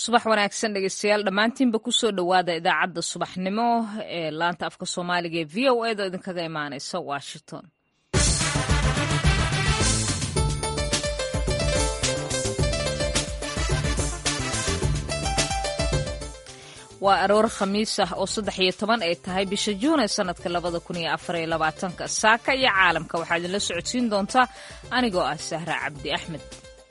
subax wanaagsan dhegeystayaal dhammaantiinba kusoo dhowaada idaacadda subaxnimo ee laanta afka soomaaliga ee v o edo idinkaga imaaneysa washington waa aroor khamiis ah oo saddex iyo toban ay tahay bisha juun ee sanadka labada kun iyo afar iyo labaatanka saaka iyo caalamka waxaa idinla socodsiin doontaa anigoo ah sahra cabdi axmed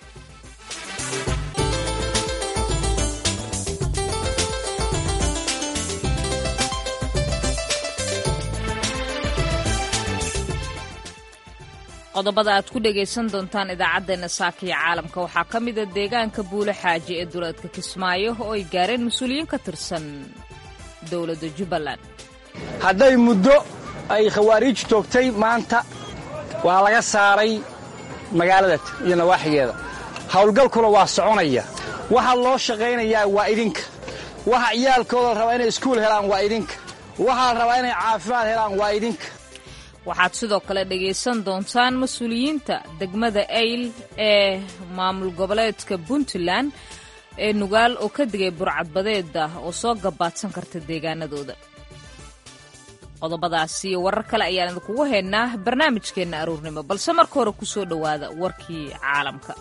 qodobada aad ku dhegaysan doontaan idaacaddeenna saakiya caalamka waxaa ka mida deegaanka buule xaaji ee duleedka kismaayo oo ay gaareen mas-uuliyiin ka tirsan dowladda jubbaland hadday muddo ay khawaariij toogtay maanta waa laga saaray magaalada iyo nawaaxigeeda howlgalkuna waa soconaya waxa loo shaqaynayaa waa idinka waxa ciyaalkooda la rabaa inay iskuul helaan waa idinka waxaa la rabaa inay caafimaad helaan waa idinka waxaad sidoo kale dhegaysan doontaan mas-uuliyiinta degmada ayl ee maamul goboleedka puntland ee nugaal oo ka digay burcadbadeeda oo soo gabaadsan karta deegaanadooda qodobadaasi iyo warar kale ayaan idinkugu haynaa barnaamijkeenna aruurnimo balse marka hore ku soo dhowaada warkii caalamka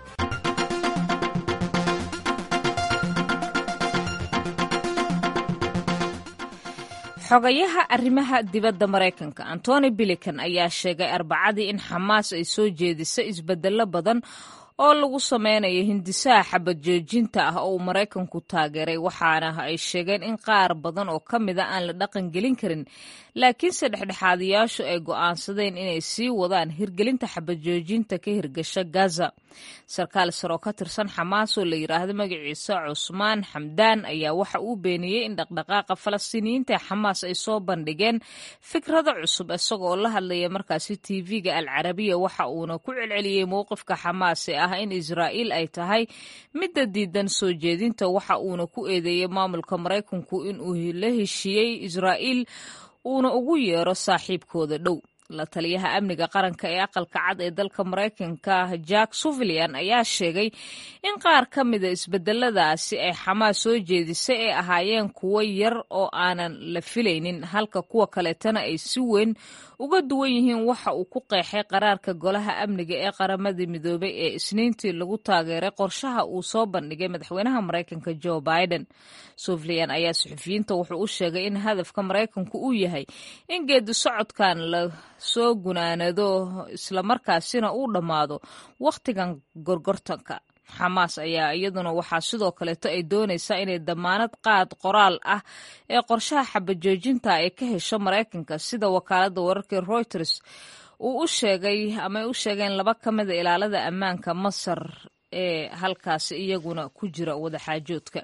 xogayaha arrimaha dibadda maraykanka antony bilikan ayaa sheegay arbacadii in xamaas ay soo jeedisay isbeddello badan oo lagu sameynayo hindisaha xabad joojinta ah oo uu maraykanku taageeray waxaana ay sheegeen in qaar badan oo ka mida aan la dhaqan gelin karin laakiinse dhexdhexaadayaashu ay go'aansadeen inay sii wadaan hirgelinta xabad joojinta ka hirgasha gaza sarkaal sar oo ka tirsan xamaas oo la yidhaahdo magaciisa cusmaan xamdaan ayaa waxa uu beeniyey in dhaqdhaqaaqa falastiiniyiinta ee xamaas ay soo bandhigeen fikrado cusub isagoo la hadlaya markaasi tv-ga al carabiya waxa uuna ku celceliyey mowqifka xamaas ee ah in israa'iil ay tahay midda diidan soo jeedinta waxa uuna ku eedeeyey maamulka maraykanku inuu la heshiiyey israa'iil uuna ugu yeero saaxiibkooda dhow la taliyaha amniga qaranka ee aqalka cad ee dalka maraykanka jack suvilian ayaa sheegay in qaar ka mida isbedeladaasi ay xamaas soo jeedisay ay ahaayeen kuwo yar oo aanan la filaynin halka kuwa kaleetana ay si weyn uga duwan yihiin waxa uu ku qeexay qaraarka golaha amniga ee qaramadii midoobay ee isniintii lagu taageeray qorshaha uu soo bandhigay madaxweynaha maraykanka joe biden suvilian ayaa suxufiyiinta wuxuu u sheegay in hadafka maraykanku uu yahay in geedi socodkan la soo gunaanado islamarkaasina uu dhammaado wakhtigan gorgortanka xamaas ayaa iyaduna waxaa sidoo kaleeto ay doonaysaa inay damaanad qaad qoraal ah ee qorshaha xabajoojinta ay ka hesho maraykanka sida wakaaladda wararka reuters uu u sheegay ama ay u sheegeen laba ka mida ilaalada ammaanka masar ee halkaasi iyaguna ku jira wadaxaajoodka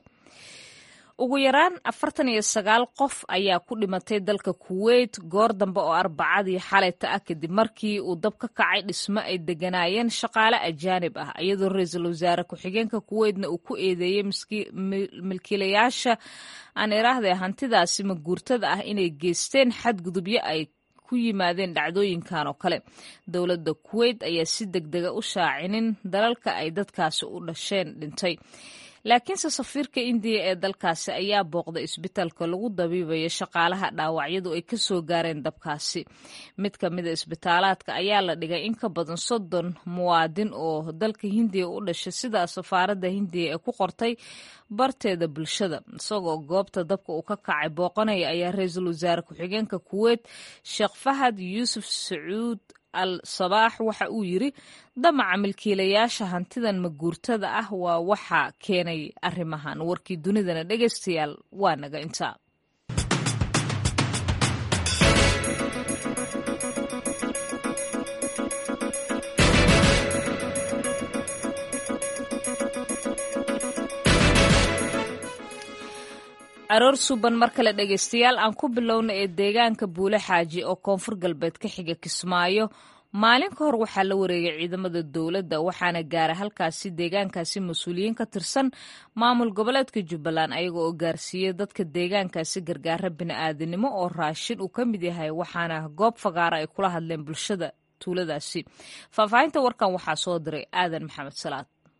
ugu yaraan afartan iyo sagaal qof ayaa ku dhimatay dalka kuweyt goor dambe oo arbacadii xalayta ah kadib markii uu dab ka kacay dhismo ay deganaayeen shaqaale ajaanib ah iyadoo ra-iisul wasaare ku-xigeenka kuweytna uu ku eedeeyey milkiilayaasha aan iraahday hantidaasi maguurtada ah inay geysteen xadgudubyo ay ku yimaadeen dhacdooyinkan oo kale dowladda kuweyt ayaa si deg dega u shaacinin dalalka ay dadkaasi u dhasheen dhintay laakiinse safiirka indiya ee dalkaasi ayaa booqday isbitaalka lagu dabiibayo shaqaalaha dhaawacyadu ay ka soo gaareen dabkaasi mid ka mida isbitaalaadka ayaa la dhigay in ka badan soddon muwaadin oo dalka hindiya u dhashay sidaa safaaradda hindiya ee ku qortay barteeda bulshada isagoo goobta dabka uu ka kacay booqanaya ayaa ra-iisul wasaare ku-xigeenka kuweyt sheekh fahad yuusuf sacuud al sabaax waxa uu yiri damaca milkiilayaasha hantidan maguurtada ah waa waxa keenay arrimahan warkii dunidana dhegaystayaal waa naga intaa aroor suban mar kale dhegaystayaal aan ku bilowna ee deegaanka buule xaaji oo koonfur galbeed ka xiga kismaayo maalin ka hor waxaa la wareegay ciidamada dowladda waxaana gaara halkaasi deegaankaasi mas-uuliyiin ka tirsan maamul goboleedka jubbaland ayaga oo gaarsiiyey dadka deegaankaasi gargaara bini'aadanimo oo raashin uu ka mid yahay waxaana goob fagaara ay kula hadleen bulshada tuuladaasi faahfaahinta warkan waxaa soo diray aadan maxamed salaad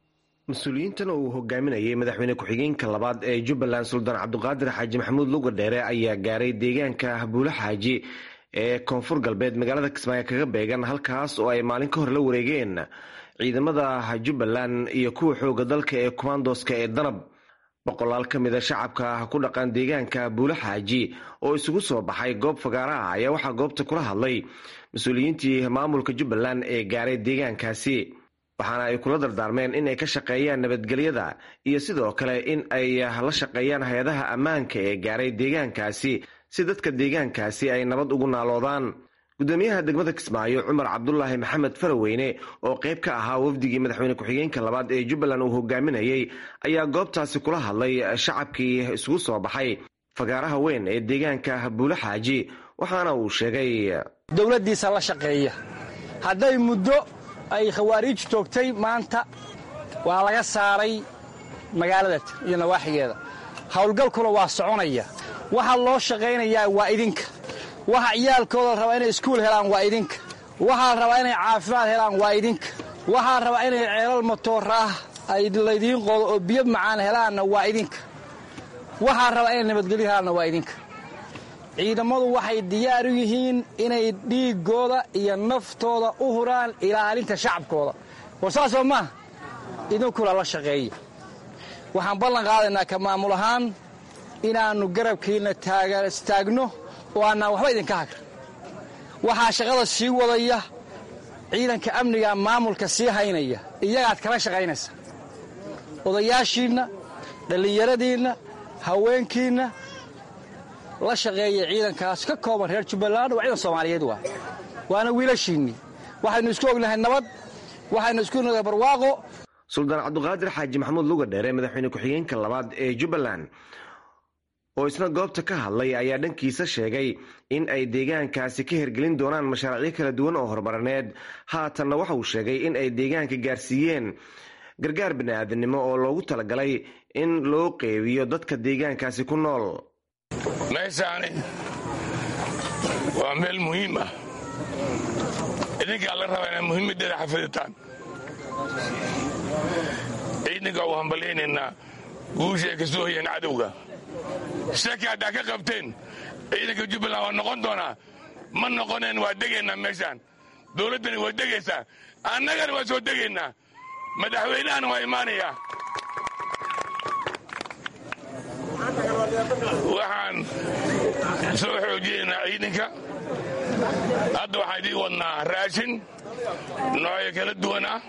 mas-uuliyiintan uu hogaaminayay madaxweyne ku-xigeenka labaad ee jubbaland suldaan cabduqaadir xaaji maxamuud luga dheere ayaa gaaray deegaanka buulo xaaji ee koonfur galbeed magaalada kismaayo kaga beegan halkaas oo ay maalin ka hor la wareegeen ciidamada jubbaland iyo kuwa xooga dalka ee kumaandoska ee danab boqolaal ka mid a shacabka ku dhaqan deegaanka buulo xaaji oo isugu soo baxay goob fagaaraha ayaa waxaa goobta kula hadlay mas-uuliyiintii maamulka jubbaland ee gaaray deegaankaasi waxaana ay kula dardaarmeen in ay ka shaqeeyaan nabadgelyada iyo sidoo kale in ay la shaqeeyaan hay-adaha ammaanka ee gaaray deegaankaasi si dadka deegaankaasi ay nabad ugu naaloodaan gudoomiyaha degmada kismaayo cumar cabdulaahi maxamed faraweyne oo qayb ka ahaa wafdigii madaxweyne ku-xigeenka labaad ee jubbaland uu hogaaminayey ayaa goobtaasi kula hadlay shacabkii isugu soo baxay fagaaraha weyn ee deegaanka buulo xaaji waxaana uu sheegay dowladdiisa la shaqeeya hadday muddo ay khawaariij toogtay maanta waa laga saaray magaalada iyo nawaaxigeeda howlgalkuna waa soconaya waxa loo shaqaynayaa waa idinka waxa ciyaalkooda rabaa inay iskuul helaan waa idinka waxaa rabaa inay caafimaad helaan waa idinka waxaa rabaa inay ceelal matooraah ay laydiin qodo oo biyo macaan helaanna waa idinka waxaa rabaa inay nabadgelyo helaanna waa idinka ciidammadu waxay diyaar u yihiin inay dhiiggooda iyo naftooda u huraan ilaalinta shacabkooda war saasoo maaha idinkula la shaqeeya waxaan ballan qaadaynaa ka maamul ahaan inaannu garabkiinna taagno oo aanaan waxba idinka hagr waxaa shaqada sii wadaya ciidanka amniga maamulka sii haynaya iyagaad kala shaqaynaysa odayaashiinna dhallinyaradiinna haweenkiinna la shaqeeya ciidankaas ka kooban reer jubbaland waa ciidan soomaaliyeed waa waana wiilashiinnii waxaynu isku ognahay nabad waxaynu isku ognahay barwaaqo suldaan cabduqaadir xaaji maxamuud luga dheere madaxweyne ku-xigeenka labaad ee jubbaland oo isna goobta ka hadlay ayaa dhankiisa sheegay in ay deegaankaasi ka hirgelin doonaan mashaariicyo kala duwan oo horumarineed haatanna waxa uu sheegay in ay deegaanka gaarsiiyeen gargaar bini'aadanimo oo loogu talagalay in loo qeybiyo dadka deegaankaasi ku nool meeshaani waa meel muhiim ah idinkaa la rabaa inaad muhiimaddeeda xafiditaan ciidanka u hambalyaynaynaa guusha ay ka soo hoyeen cadowga shaki haddaa ka qabteen ciidanka jubbaland waa noqon doonaa ma noqoneen waa degaynaa meeshaan dowladdani waa degaysaa annagana waa soo degaynaa madaxweynahana waa imaanayaa waxaan soo xoojinaynaa ciidanka hadda waxaan idiin wadnaa raashin noocyo kala duwan ah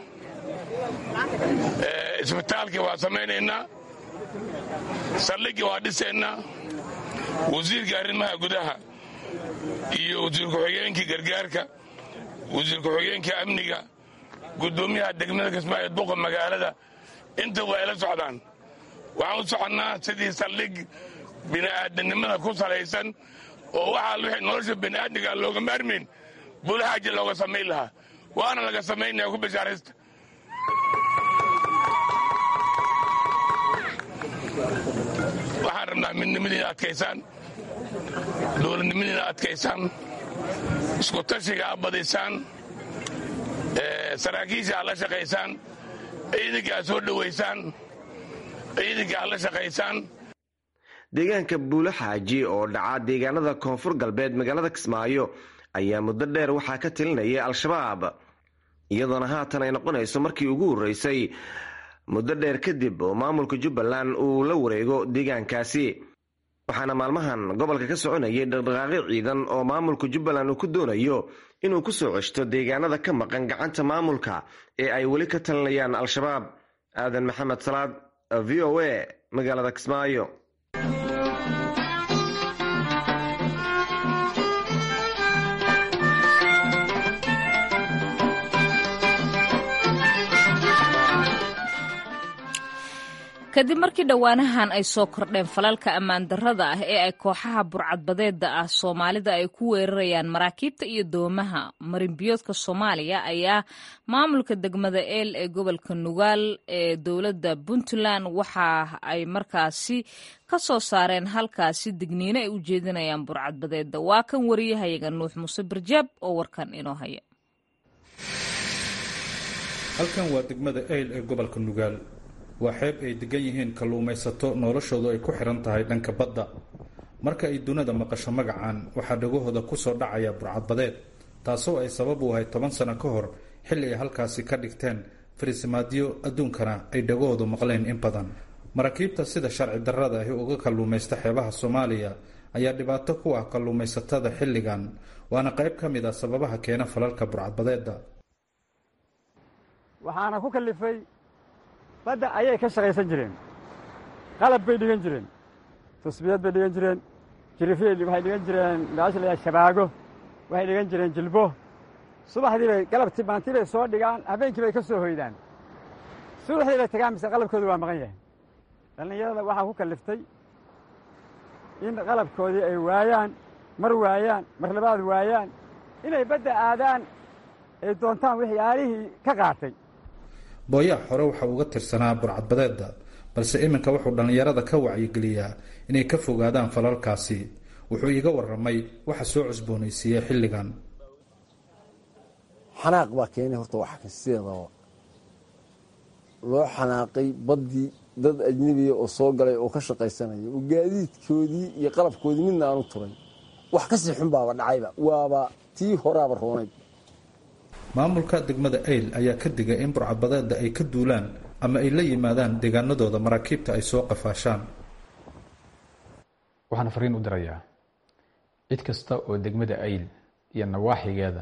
isbitaalkii waa samaynaynaa saldhiggii waa dhisaynaa wasiirka arrimaha gudaha iyo wasiir ku-xigeenkii gargaarka wasiir ku-xigeenkii amniga guddoomiyaha degmada kismaayo duqa magaalada inta waa ila socdaan waxaan u soconnaa sidii saldhig bini'aadanimada ku salaysan oo waxaa wixii nolosha bini'aadmiga looga maarmayn bulahaaji looga samayn lahaa waana laga samaynaya ku bishaaraysta waxaan rabnaa midnimadiina adkaysaan dowladnimadiina adkaysaan iskutashiga aad badaysaan saraakiisha aad la shaqaysaan ciidanka aad soo dhowaysaan ciidanka aad la shaqaysaan deegaanka buulo xaaji oo dhaca deegaanada koonfur galbeed magaalada kismaayo ayaa muddo dheer waxaa ka talinayay al-shabaab iyadoona haatan ay noqonayso markii ugu horreysay muddo dheer kadib oo maamulka jubbaland uu la wareego deegaankaasi waxaana maalmahan gobolka ka soconayay dhaqdhaqaaqyo ciidan oo maamulka jubbaland uu ku doonayo inuu ku soo ceshto deegaanada ka maqan gacanta maamulka ee ay weli ka talinayaan al-shabaab aadan maxamed salaad v o a magaalada kismaayo kadib markii dhowaanahan ay soo kordheen falalka ammaan darrada ah ee ay kooxaha burcadbadeeda ah soomaalida ay ku weerarayaan maraakiibta iyo doomaha marinbiyoodka soomaaliya ayaa maamulka degmada eel ee gobolka nugaal ee dowladda puntland waxa ay markaasi ka soo saareen halkaasi digniino ay u jeedinayaan burcadbadeeda waa kan wariyahayaga nuux muuse barjaab oo warkan inoo haya halkan waa degmada eyl ee gobolka nugaal waa xeeb ay degan yihiin kalluumaysato noloshoodu ay ku xihan tahay dhanka badda marka ay dunida maqasho magacan waxaa dhagahooda kusoo dhacaya burcadbadeed taasoo ay sabab u ahay toban sano ka hor xilli ay halkaasi ka dhigteen farisimaadyo adduunkana ay dhagahoodu maqleen in badan maraakiibta sida sharci darrada ahi uga kalluumaysta xeebaha soomaaliya ayaa dhibaato ku ah kalluumaysatada xilligan waana qayb ka mid ah sababaha keena falalka burcadbadeedda waxaana ku kallifay badda ayay ka shaqaysan jireen qalab bay dhigan jireen tusbiyad bay dhigan jireen jirifyay waxay dhigan jireen meesha la shabaago waxay dhigan jireen jilbo subaxdii bay galabtii maantii bay soo dhigaan habeenkii bay ka soo hoydaan subaxdii bay tagaan mise qalabkoodu waa maqan yahay dhallinyarada waxaa ku kalliftay in qalabkoodii ay waayaan mar waayaan mar labaad waayaan inay badda aadaan ay doontaan waxyaalihii ka qaatay booyaha hore waxa uga tirsanaa burcadbadeedda balse iminka wuxuu dhallinyarada ka wacyigeliyaa inay ka fogaadaan falalkaasi wuxuu iiga warramay waxa soo cusboonaysiiyey xilligan xanaaq baa keenay horta waxa kan sideedaba loo xanaaqay baddii dad ajnebiya oo soo galay oo ka shaqaysanaya oo gaadiidkoodii iyo qalabkoodii midna aanu turay wax ka sii xun baaba dhacayba waaba tii horaaba roonay maamulka degmada ayl ayaa ka digay in burcadbadeedda ay ka duulaan ama ay la yimaadaan deegaanadooda maraakiibta ay soo qafaashaan waxaan fariin u dirayaa cid kasta oo degmada ayl iyo nawaaxigeeda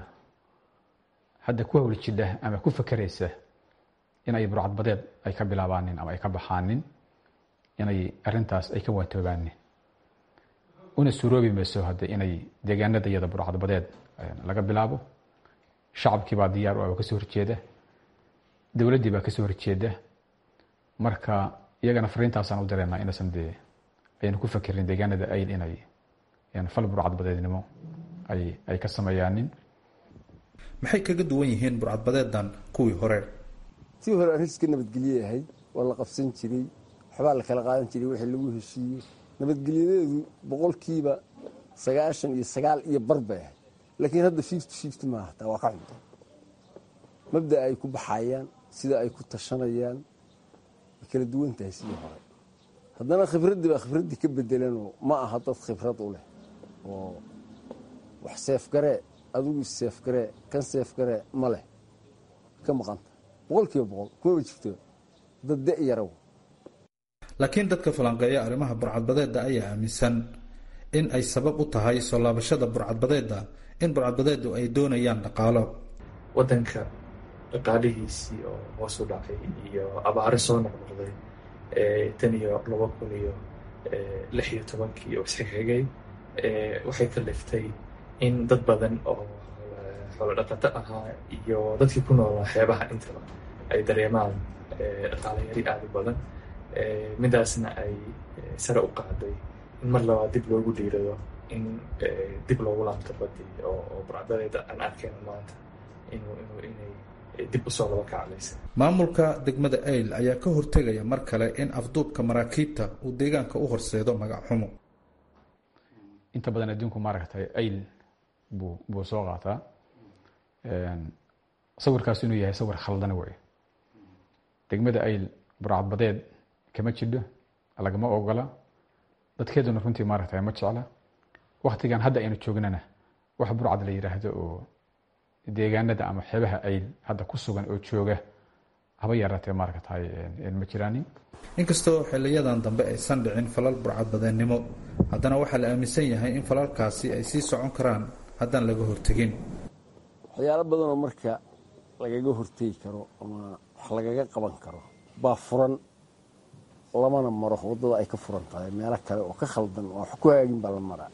hadda ku hawli jidha ama ku fakeraysa in ay burcadbadeed ay ka bilaabaanin ama ay ka baxaanin inay arintaas ay ka waatoobaanin una suuroobi mayso hadde inay deegaanada iyada burcadbadeed laga bilaabo shacabkii baa diyaar u ah oo kasoo horjeeda dowladdii baa kasoo horjeeda marka iyagana fariintaasaan u dareennaa inaysan dee aynu ku fakerin deegaanada ayl inay fal burcadbadeednimo ay ay ka sameeyaanin maxay kaga duwan yihiin burcadbadeedan kuwii hore tii hore arrin iska nabadgelye ahayd waa la qabsan jiray waxbaa la kala qaadan jiray wixii lagu heshiiyo nabadgelyadeedu boqolkiiba sagaashan iyo sagaal iyo bar bay ahayd laakiin hadda fifty fifty maaha taa waa ka cunta mabda ay ku baxayaan sida ay ku tashanayaan way kala duwan tahay sidii hore haddana khibraddii baa khibraddii ka bedelanoo ma aha dad khibrad u leh oo wax seefgaree adigu seefgaree kan seefgaree ma leh ka maqanta boqol kiiba boqol kumaba jirto dad de yaraw laakiin dadka falanqeeya arrimaha burcadbadeedda ayaa aaminsan in ay sabab u tahay soo laabashada burcadbadeedda in burcadbadeeddu ay doonayaan dhaqaalo waddanka dhaqaalihiisii oo hoos u dhacay iyo abaare soo noqnoqday tan iyo laba kun iyo lix iyo tobankii oo isxigxigay waxay kaliftay in dad badan oo xoolo dhaqato ahaa iyo dadkii ku noolaa xeebaha intaba ay dareemaan dhaqaale yari aada u badan midaasna ay sare u qaaday in mar labaad dib loogu dhiirado in dib loogu laabto badii oo burcadadeeda aan arkayno maanta inay dib usoo laba kaclaysa maamulka degmada ayl ayaa ka hortegaya mar kale in afduubka maraakiibta uu deegaanka u horseedo magac xumo inta badan adduunku maaragtay ayl buu buu soo qaataa sawirkaas inuu yahay sawir khaldan wey degmada ayl burcadbadeed kama jidho lagama ogola dadkeeduna runtii maaragtay ma jecla waktigan hadda aynu joognana wax burcad la yidhaahdo oo deegaanada ama xeebaha ayl hadda ku sugan oo jooga haba yaraatee maaragtay ma jiraanin inkastoo xiliyadan dambe aysan dhicin falal burcadbadeennimo haddana waxaa la aaminsan yahay in falalkaasi ay sii socon karaan haddaan laga hortegin waxyaalo badanoo marka lagaga hortegi karo ama wax lagaga qaban karo baa furan lamana maro waddada ay ka furan tahay meelo kale oo ka khaldan oo wax ku hagaagin baa la maraa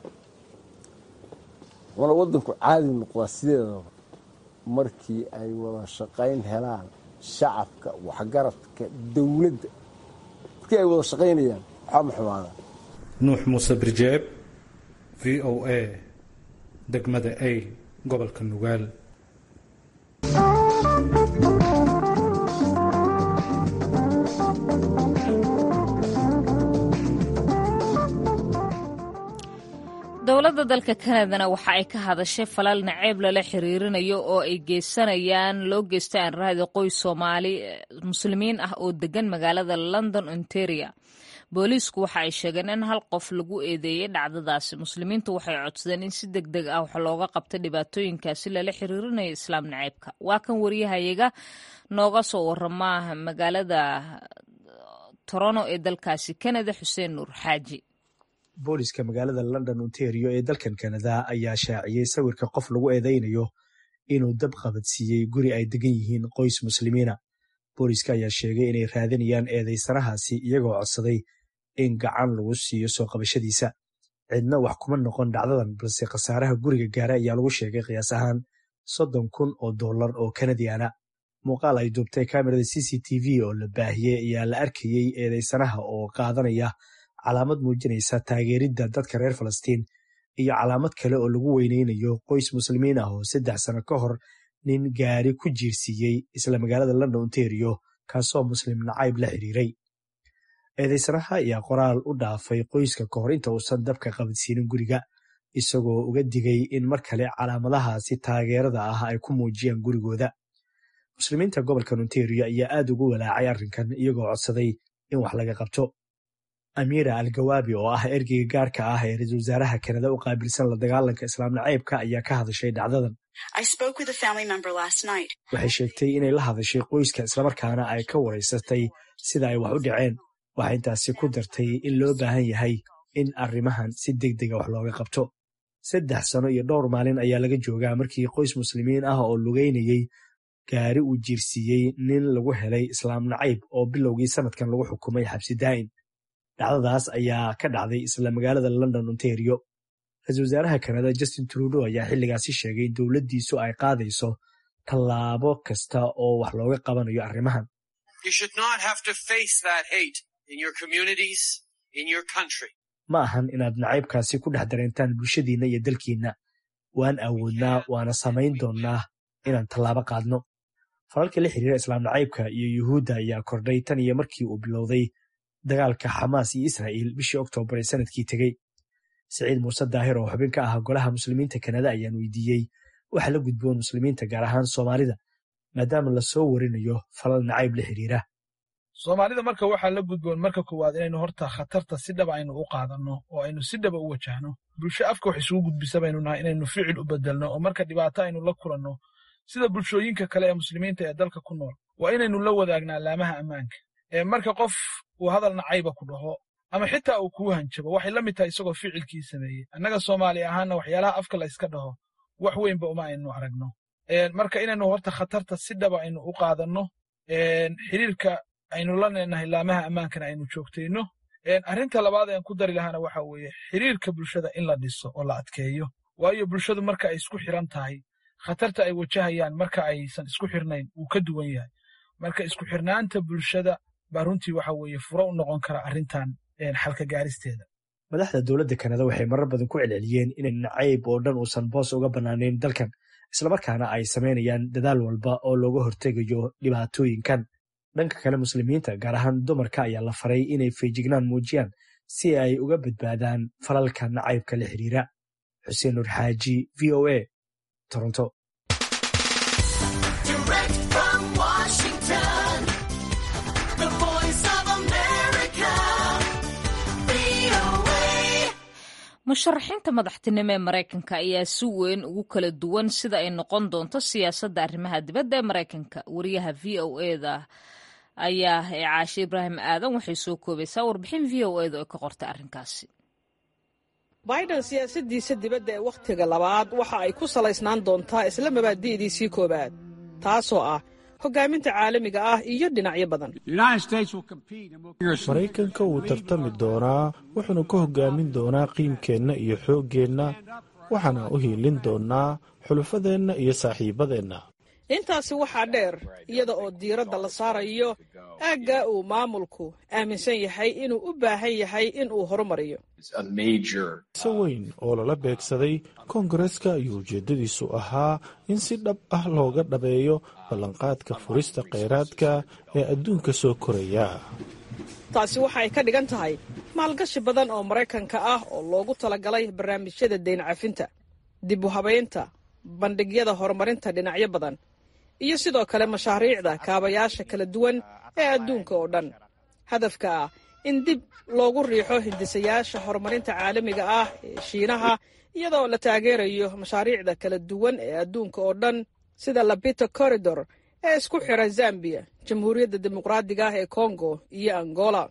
wana waddanku caadi noqdaa sideedaba markii ay wada shaqayn helaan shacabka waxgaradka dowladda markii ay wada shaqaynayaan waxaa ma xumaada nuux muuse birjeeb v o a degmada ayl gobolka nugaal dowladda dalka kanadana waxa ay ka hadashay falal naceeb lala xiriirinayo oo ay geysanayaan loo geystay aan raadi qoys soomaali muslimiin ah oo degan magaalada london ontaria booliisku waxa ay sheegeen in hal qof lagu eedeeyey dhacdadaasi muslimiintu waxay codsadeen in si deg deg ah wax looga qabta dhibaatooyinkaasi lala xiriirinayo islaam naceebka waa kan waryahayaga nooga soo warama magaalada toronto ee dalkaasi kanada xuseen nuur xaaji booliska magaalada london ontario ee dalkan kanada ayaa shaaciyey sawirka qof lagu eedaynayo inuu dab qabadsiiyey guri ay degan yihiin qoys muslimiina booliska ayaa sheegay inay raadinayaan eedaysanahaasi iyagoo codsaday in gacan lagu siiyo soo qabashadiisa cidna wax kuma noqon dhacdadan balse khasaaraha guriga gaara ayaa lagu sheegay qiyaas ahaan soddon kun oo dollar oo kanadiana muuqaal ay duubtay kamerada c c t v oo la baahiyey ayaa la arkayey eedaysanaha oo qaadanaya calaamad muujinaysa taageeridda dadka reer falastiin iyo calaamad kale oo lagu weyneynayo qoys muslimiin ah oo saddex sano ka hor nin gaari ku jiirsiiyey isla magaalada london ontario kaasoo muslim nacayb la xiriiray eedaysanaha ayaa qoraal u dhaafay qoyska ka hor inta uusan dabka qabadsiinin guriga isagoo uga digay in mar kale calaamadahaasi taageerada ah ay ku muujiyaan gurigooda muslimiinta gobolkan ontario ayaa aad ugu walaacay arrinkan iyagoo codsaday in wax laga qabto amiira al-gawaabi oo ah ergeyga gaarka ah ee ra-iisul wasaaraha kanada u qaabilsan la dagaalanka islaam naceybka ayaa ka hadashay dhacdadan waxay sheegtay inay la hadashay qoyska islamarkaana ay ka waraysatay sida ay wax u dhaceen waxay intaasi ku dartay in loo baahan yahay in arrimahan si deg dega wax looga qabto saddex sano iyo dhowr maalin ayaa laga joogaa markii qoys muslimiin ah oo lugeynayey gaari uu jiirsiiyey nin lagu helay islaam nacayb oo bilowgii sanadkan lagu xukumay xabsi daa'in dhacdadaas ayaa ka dhacday isla magaalada london ontario ra-iisul wasaaraha kanada justin trudo ayaa xilligaasi sheegay in dowladdiisu ay qaadayso tallaabo kasta oo wax looga qabanayo arrimahan ma ahan inaad nacaybkaasi ku dhex dareentaan bulshadiinna iyo dalkiinna waan awoodnaa waana samayn doonnaa inaan tallaabo qaadno falalka la xiriira islaam nacaybka iyo yuhuudda ayaa kordhay tan iyo markii uu bilowday dagaalka xamaas iyo israa'iil bishii oktoobar ee sanadkii tegey siciid muuse daahir oo xubin ka ah golaha muslimiinta kanada ayaan weydiiyey waxa la gudboon muslimiinta gaar ahaan soomaalida maadaama lasoo warinayo falal nacayb la xiriira soomaalida marka waxaa la gudboon marka koowaad inaynu horta khatarta si dhaba aynu u qaadanno oo aynu si dhaba u wajahno bulsho afka wax isugu gudbisa baynu nahay inaynu ficil u bedelno oo marka dhibaato aynu la kulanno sida bulshooyinka kale ee muslimiinta ee dalka ku nool waa inaynu la wadaagnaa laamaha ammaanka ee marka qof uu hadal nacayba ku dhaho ama xitaa uu kuu hanjabo waxay la mid tahay isagoo ficilkii sameeyey annaga soomaali ahaanna waxyaalaha afka la yska dhaho wax weynba uma aynu aragno marka inaynu horta khatarta si dhaba aynu u qaadanno xiriirka aynu la leenahay laamaha ammaankana aynu joogtayno arrinta labaad aan ku dari lahaana waxa weeye xiriirka bulshada in la dhiso oo la adkeeyo waayo bulshadu marka ay isku xiran tahay khatarta ay wajahayaan marka aysan isku xirnayn wuu ka duwan yahay marka isku xirnaanta bulshada baa runtii waxa weeye furo u noqon kara arrintan xalka gaaristeeda madaxda dowladda kanada waxay marar badan ku celceliyeen inay nacayb oo dhan uusan boos uga bannaanayn dalkan islamarkaana ay samaynayaan dadaal walba oo looga hortegayo dhibaatooyinkan dhanka kale muslimiinta gaar ahaan dumarka ayaa la faray inay feejignaan muujiyaan si ay uga badbaadaan falalka nacaybka la xiriira xuseen nur xaaji v o a toronto musharaxiinta madaxtinimo ee maraykanka ayaa si weyn ugu kala duwan sida ay noqon doonto siyaasadda arrimaha dibadda ee maraykanka wariyaha v o eda ayaa ee caashe ibraahim aadan waxay soo koobaysaa warbixin v o eda oo ka qortay arrinkaasi biden siyaasadiisa dibadda ee wakhtiga labaad waxa ay ku salaysnaan doontaa isla mabaadi'diisii koowaad taasoo ah hogaaminta caalamiga ah iyo dhinacyo badan maraykanka wuu tartami doonaa wuxuuna ka hogaamin doonaa qiimkeenna iyo xooggeenna waxaana u hiilin doonaa xulufadeenna iyo saaxiibadeenna intaasi waxaa dheer iyada oo diiradda la saarayo aagga uu maamulku aaminsan yahay inuu u baahan yahay in uu horumariyo se weyn oo lala beegsaday koongareska ayuu ujeeddadiisu ahaa in si dhab ah looga dhabeeyo ballanqaadka furista kheyraadka ee adduunka soo koraya taasi waxa ay ka dhigan tahay maalgashi badan oo maraykanka ah oo loogu talagalay barnaamijyada deyn cafinta dib u habaynta bandhigyada horumarinta dhinacyo badan iyo sidoo kale mashaariicda kaabayaasha kala duwan ee adduunka oo dhan hadafka ah in dib loogu riixo hindisayaasha horumarinta caalamiga ah ee shiinaha iyadoo la taageerayo mashaariicda kala duwan ee adduunka oo dhan sida labito corridor ee isku xira zambiya jamhuuriyadda dimuqraadiga ah ee congo iyo angola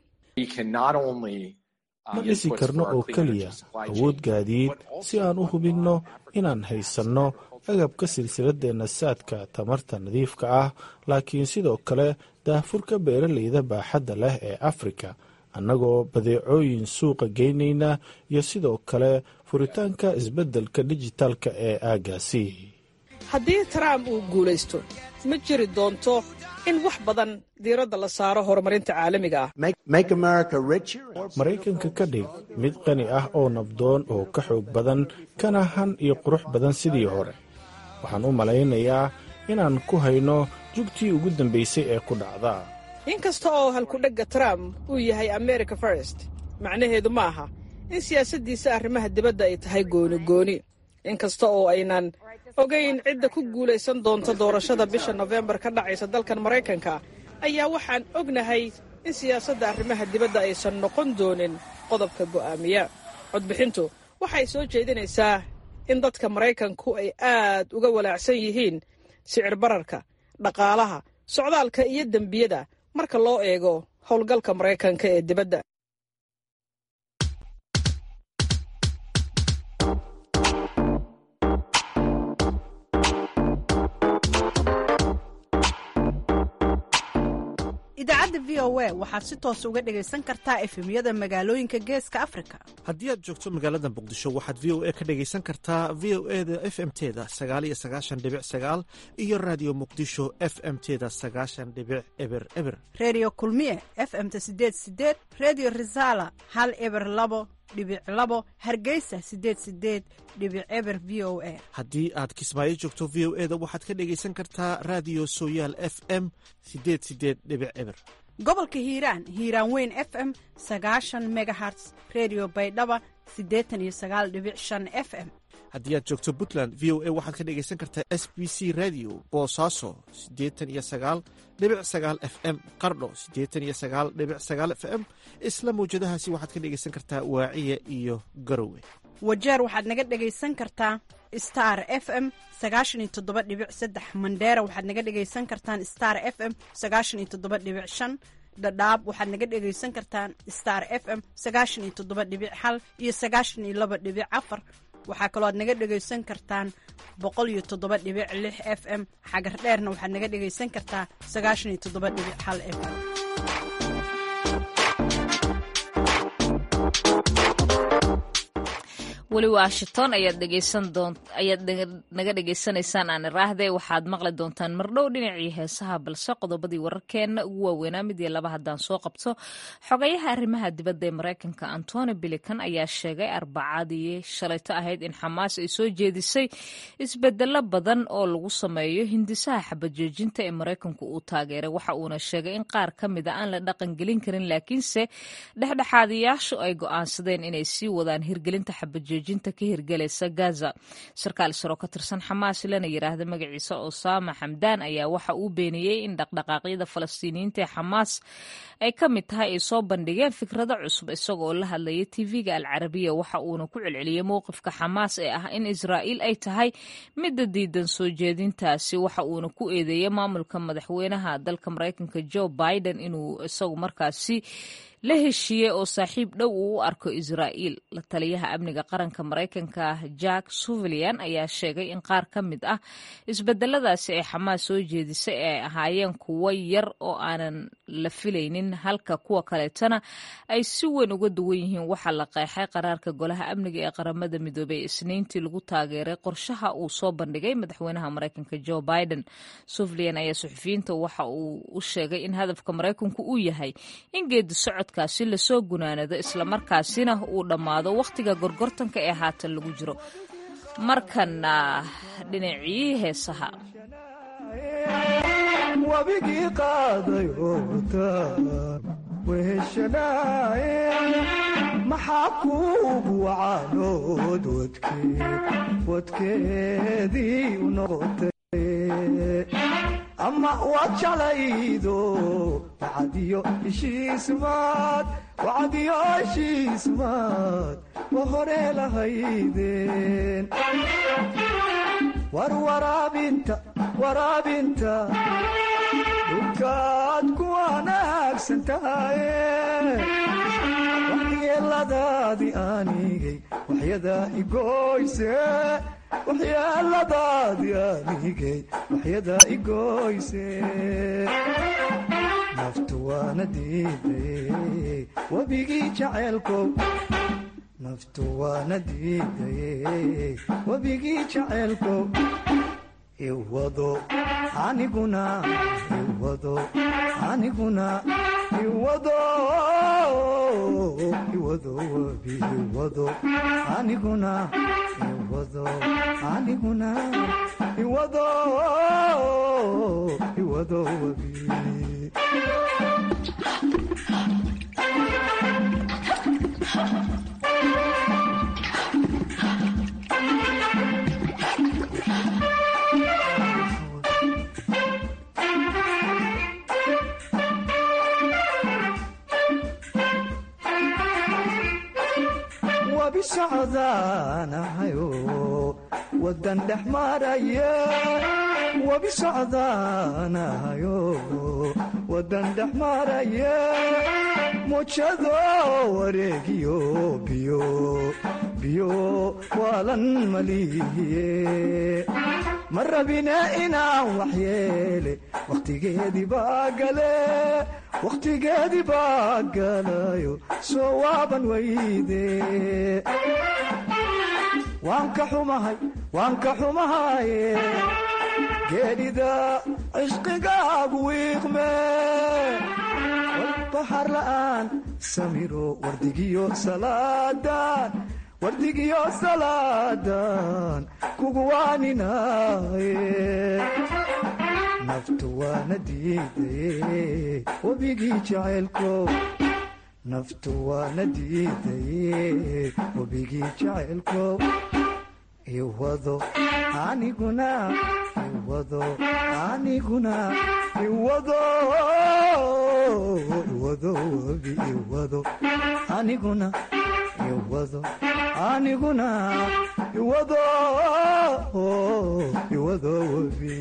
ma dhisi karno oo keliya awood gaadiid si aan u hubinno inaan haysanno agabka silsiladeenna saadka tamarta nadiifka ah laakiin sidoo kale daahfurka beeralayda baaxadda leh ee afrika annagoo badeecooyin suuqa geynayna iyo sidoo kale furitaanka isbeddelka dijitaalka ee aagaasi haddii trump uu guulaysto ma jiri doonto in wax badan diiradda la saaro horumarinta caalamiga ah maraykanka ka dhig mid qani ah oo nabdoon oo ka xoog badan kana han iyo qurux badan sidii hore waxaan u malaynayaa inaan ku hayno jugtii ugu dambaysay ee ku dhacda inkasta oo halkudhegga trump uu yahay america first macnaheedu ma aha in siyaasaddiisa arrimaha dibadda ay tahay gooni gooni inkasta oo aynan ogayn cidda ku guulaysan doonta doorashada bisha nofembar ka dhacaysa dalkan maraykanka ayaa waxaan ognahay in siyaasadda arrimaha dibadda aysan noqon doonin qodobka go'aamiya codbixintu waxay soo jeedinaysaa in dadka maraykanku ay aad uga walaacsan yihiin sicir bararka dhaqaalaha socdaalka iyo dembiyada marka loo eego howlgalka maraykanka ee dibadda idaacadda v o a waxaad si toos uga dhegaysan kartaa efemyada magaalooyinka geeska afrika haddii aad joogto magaalada muqdisho waxaad v o a ka dhegaysan kartaa v o e da f m teda sagaal iyo sagaashan dhibic sagaal iyo raadiyo muqdisho f m teda sagaashan dhibic eber eber reediyo kulmiye f m ta sideed sideed reediyo risala hal eber labo dhibic labo hargeysa sideed sideed dhibic eber v o a haddii aad kismaayo joogto v o e da waxaad ka dhegaysan kartaa raadiyo sooyaal f m sideed sideed dhibic eber gobolka hiiraan hiiraan weyn f m sagaashan megaherts redio baydhaba siddeetan iyo sagaal dhibic shan f m haddii aad joogto puntland v o a waxaad ka dhegaysan kartaa s b c radio boosaaso siddeetan iyo sagaal dhibic sagaal f m qardho siddeetan iyo sagaal dhibic sagaal f m isla mawjadahaasi waxaad ka dhegaysan kartaa waaciya iyo garowe wajeer waxaad naga dhegaysan kartaa star f m sagaashan iyo toddoba dhibic saddex mandheera waxaad naga dhegaysan kartaan star f m sagaashan iyo toddoba dhibic shan dhadhaab waxaad naga dhegaysan kartaan star f m sagaashan iyo toddoba dhibic hal iyo sagaashan iyo laba dhibic afar waxaa kaloo aad naga dhegaysan kartaan boqol iyo toddoba dhibic lix f m xagar dheerna waxaad naga dhegaysan kartaa sagaashan iyo toddoba dhibic hal f m weli washington ayaad naga dhegaysanaysaan aan iraahde waxaad maqli doontaan mardhow dhinacii heesaha balse qodobadii wararkeenna ugu waaweynaa mid iyo laba haddaan soo qabto xogayaha arrimaha dibadda ee maraykanka antony bilican ayaa sheegay arbacadii shalayto ahayd in xamaas ay soo jeedisay isbedelo badan oo lagu sameeyo hindisaha xabajoojinta ee maraykanku uu taageeray waxa uuna sheegay in qaar ka mida aan la dhaqangelin karin laakiinse dhexdhexaadiyaashu ay go'aansadeen inay sii wadaan hirgelinta xabajoojinta ka hirgelaysa gaza sarkaal saro ka tirsan xamaas lana yiraahda magaciisa osama xamdaan ayaa waxa uu beeniyey in dhaqdhaqaaqyada falastiiniyiinta ee xamaas ay ka mid tahay ay soo bandhigeen fikrado cusub isagoo la hadlaya tv-ga alcarabiya waxa uuna ku celceliyey mowqifka xamaas ee ah in israa'iil ay tahay midda diidan soo jeedintaasi waxa uuna ku eedeeyey maamulka madaxweynaha dalka maraykanka joe biden inuu isagu markaasi la heshiiyey oo saaxiib dhow uu u arko israa'iil la taliyaha amniga qaranka maraykanka jack suvalian ayaa sheegay in qaar ka mid ah isbedeladaasi ay xamaas soo jeedisay ay ahaayeen kuwo yar oo aanan la filaynin halka kuwa kaleetana ay si weyn uga duwan yihiin waxaa la qeexay qaraarka golaha amniga ee qaramada midoobey isniintii lagu taageeray qorshaha uu soo bandhigay madaxweynaha maraykanka joe biden suvalian ayaa suxufiyiinta waxa uu u sheegay in hadafka maraykanku uu yahay in geedi socod kaasi lasoo gunaanado islamarkaasina uu dhammaado wakhtiga gorgortanka ee haatan lagu jiro markana dhinacii heesaha wabigii qaaday oo taa weheshanaaye maxaa kuugu wacaanood wadkeedii u noqotay ama waad jalaydo wacadiyo heshiismaad wacadiyo heshiismaad wa hore lahaydeen war waraabinta waraabinta dhulkaad ku wanaagsan tahaye waxyeeladaadi anigay waxyadaa igoyse waxyeeladaadi anigay waxyadaa igoyse naftu waana diidaye webigii jaceelkow naftu waana diidaye webigii jaceelkow iwado aniguna iwado aniguna iwado iwado webi iwado aniguna iwado aniguna iwado iwado webi wabi socdaanahayo wadan dhex maraya wabi socdaanahayo wadan dhex maraya mujado wareegiyo biyo biyo waalan malihiye ma rabine inaan waxyeele wakhtigeedii baa gale wakhtigeedii baa galayo soo waaban weyde waan ka xumahay waan ka xumahaye geedhida cishqigaagu wiiqme walbaxar la'aan samiro wardigiyo salaadan wardigiyo salaadan kugu waaninaye naftu waana diidaye webigii jaceylkow naftu waana diidaye webigii jaceylkow iwado aniguna iwado aniguna iwado iwado webi iwado aniguna iwado aniguna iwado iwado webi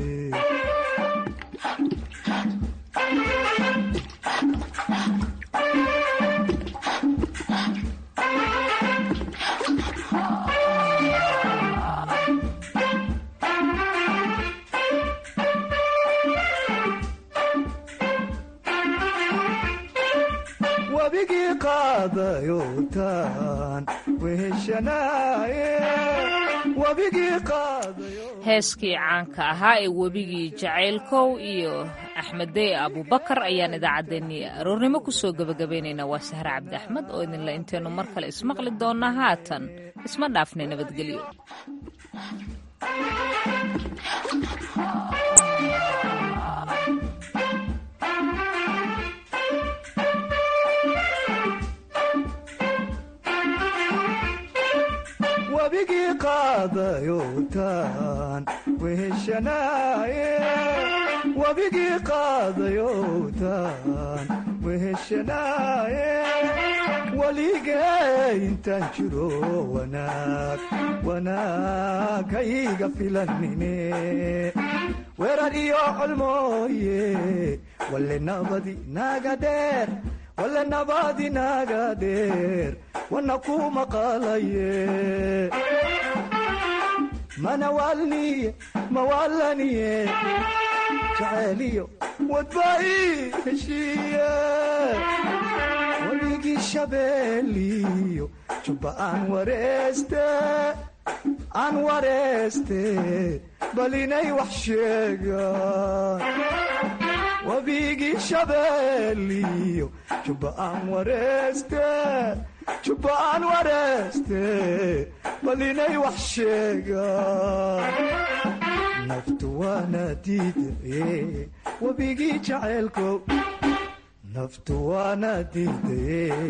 wabigii qaadayotaan weheshanaye wabigii qaadayo heeskii caanka ahaa ee webigii jacaylkow iyo axmeddey abubakar ayaan idaacaddeenii aroornimo kusoo gebagabaynaynaa waa sahre cabdi axmed oo idinle intaynu mar kale ismaqli doonnaa haatan isma dhaafnay nabadgelyo wabigii qaadayotaan weheshanaye wabigii qaadayotaan weheshanaye waligee intaan jiro wanaag wanaag hayga filanine weerar iyo colmooye walle nabadi naga dheer walle nabadi naga dheer wana ku maqalaye mana waalniye mawaalaniye jaceyliyo wadbai heshiiye waligii shabeeliyo jubba aan wareeste aan wareeste bal inay wax sheegaan wabigii shabeeliyo jubba aan wareeste jubba aan wareeste bal inay wax sheegaan naftu waana diidaye wabigii jaceylkow naftu waana diidaye